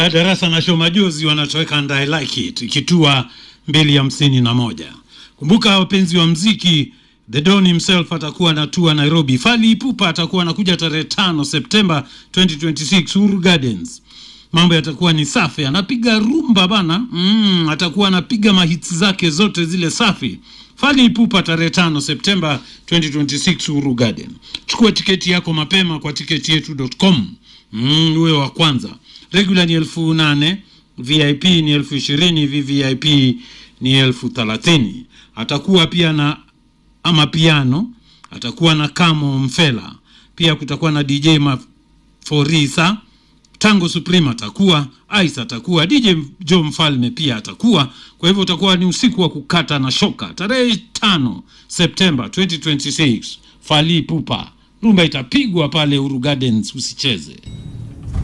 Uh, darasa na show majozi wanatoweka and I like it ikitua mbili hamsini na moja. Kumbuka wapenzi wa mziki, The Don himself atakuwa anatua Nairobi. Fally Ipupa atakuwa anakuja tarehe tano Septemba 2026 Uhuru Gardens. Mambo yatakuwa ni safi, anapiga rumba bana. Mm, atakuwa anapiga mahits zake zote zile safi. Fally Ipupa tarehe tano Septemba 2026 Uhuru Garden. Chukua tiketi yako mapema kwa tiketi yetu.com. Mm, uwe wa kwanza. Regular ni elfu nane, VIP ni elfu ishirini, VVIP ni elfu thelathini. Atakuwa pia na ama piano, atakuwa na Kamo Mfela, pia kutakuwa na DJ Maforisa, Tango Supreme atakuwa, Ice atakuwa, DJ Joe Mfalme pia atakuwa. Kwa hivyo utakuwa ni usiku wa kukata na shoka, tarehe tano Septemba 2026 Fally Ipupa, rumba itapigwa pale Uru Gardens, usicheze.